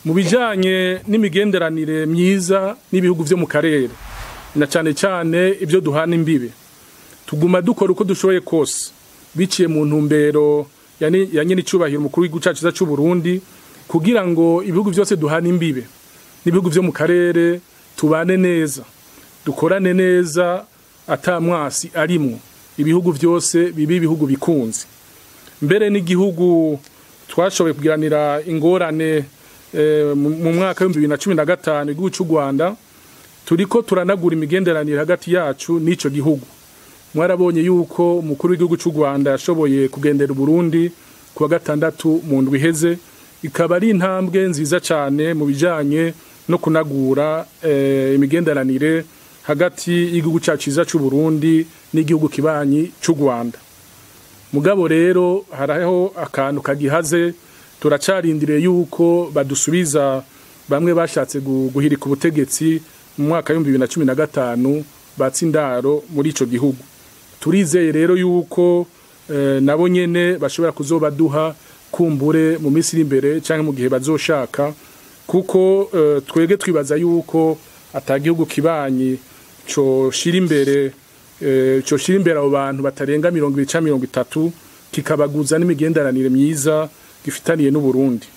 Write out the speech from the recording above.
mu bijanye n'imigenderanire myiza n'ibihugu vyo mu karere na cane cane ibyo duhana imbibe tuguma dukora uko dushoboye kose biciye mu ntumbero ya nyine icubahiro umukuru w'igihugu cacu c'u Burundi kugira ngo ibihugu byose duhana imbibe n'ibihugu vyo mu karere tubane neza dukorane neza ata mwasi arimwo ibihugu byose bibi ibihugu bikunze mbere n'igihugu twashoboye kugiranira ingorane mu mwaka w'ibihumbi bibiri na cumi na gatanu igihugu cy'u rwanda turiko turanagura imigenderanire hagati yacu n'ico gihugu mwarabonye yuko umukuru w'igihugu cy'u rwanda yashoboye kugendera uburundi ku wa gatandatu mu ndwi iheze ikaba ari intambwe nziza cyane mu bijanye no kunagura imigenderanire hagati y'igihugu cyacu cyiza cy'u burundi n'igihugu kibanyi cy'u rwanda mugabo rero hariho akantu kagihaze turacarindiriye yuko badusubiza bamwe bashatse guhirika ubutegetsi mu mwaka w'ibihumbi bibiri na cumi na gatanu batsindaro muri ico gihugu turizeye rero yuko nabo nyene bashobora kuzobaduha kumbure mu minsi iri imbere cyangwa mu gihe bazoshaka kuko twege twibaza yuko atagihugu kibanyi coshira imbere coshira imbere abo bantu batarenga mirongo ibiri canke mirongo itatu kikabaguza n'imigenderanire myiza gifitaniye n'uburundi